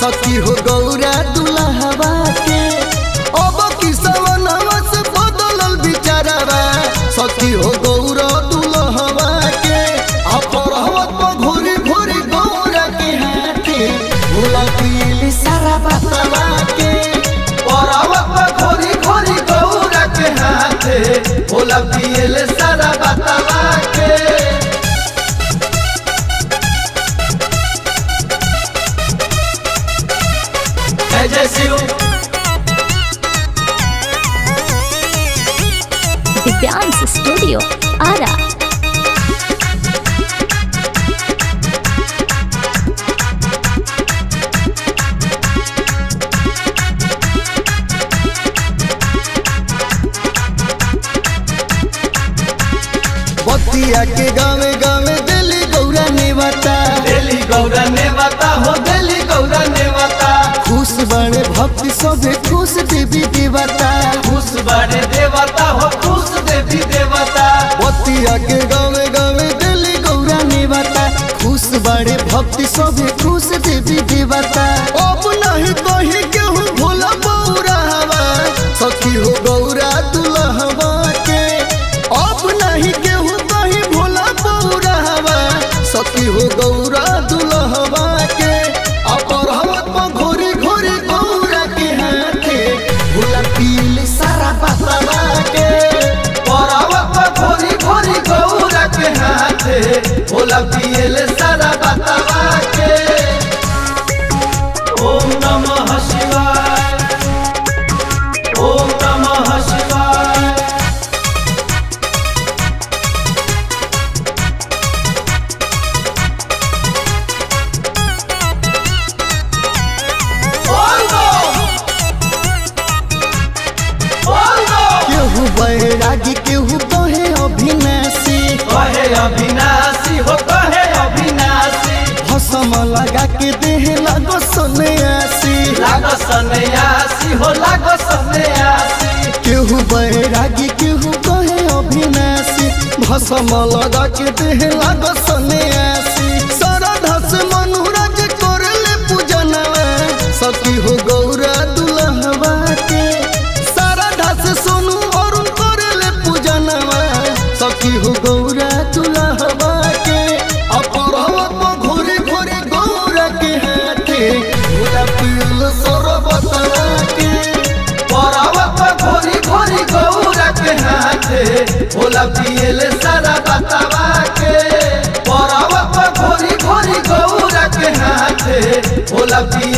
सखी हो गौरा दुल्हवा के अब किसवनवा से बदलल बिचारवा सखी हो गौरा दुल्हवा के अपरहवत पर घोरी घोरी गौरा के हाथे भोला पीली सारा बतवा के परावत पर घोरी घोरी गौरा के हाथे भोला पियल सारा बतावा के जय जय शिव दिव्यांश स्टूडियो आरा बतिया के गावे गावे दिली गौरा नेवता दिल्ली गौरा ने बता हो दिल्ली गौरा ने बता खुश बड़े भक्ति सभे खुश देवी देवता खुश बड़े देवता हो खुश देवी देवता बतिया के गावे गावे दिली गौरा नेवता खुश बड़े भक्ति सभे खुश देवी देवता अब नहीं कही केहू भोला बौरा हवा सखी हो गौरा दुल्हवा के अब नहीं केहू कही भोला बौरा हवा सखी हो गौरा दुल्हवा के अपरहवत पर घोरी घोरी गौरा के हाथे भोला पीली सारा बतवा के परावत पर घोरी घोरी गौरा के हाथे भोला पियल सारा बतावा के ओम नमः शिवाय ओम नमः शिवाय बोल दो बोल दो केहू बैरागी केहू कहे अभिनाशी कहे अविनाशी हो कहे अविनाशी भसम लगा के देह लगो सन्यासी लागो सन्यासी हो लागो सन्यासी केहू बैरागी केहू कहे अभिनाशी भसम लगा के देह लगो सन्यासी श्रद्धा से मनुराज करले पूजनवा सखी हो गौरा दुल्हवा के श्रद्धा से सोनू अरुण करले पूजनवा सखी हो गौरा दुल्हवा के अपरहवत पर घोरी घोरी गौरा के हाथे भोला पील सरबतवा के परावत पर घोरी घोरी गौरा के हाथे भोला पियल सारा बतावा के परावत पर घोरी घोरी गौरा के हाथे भोला पियल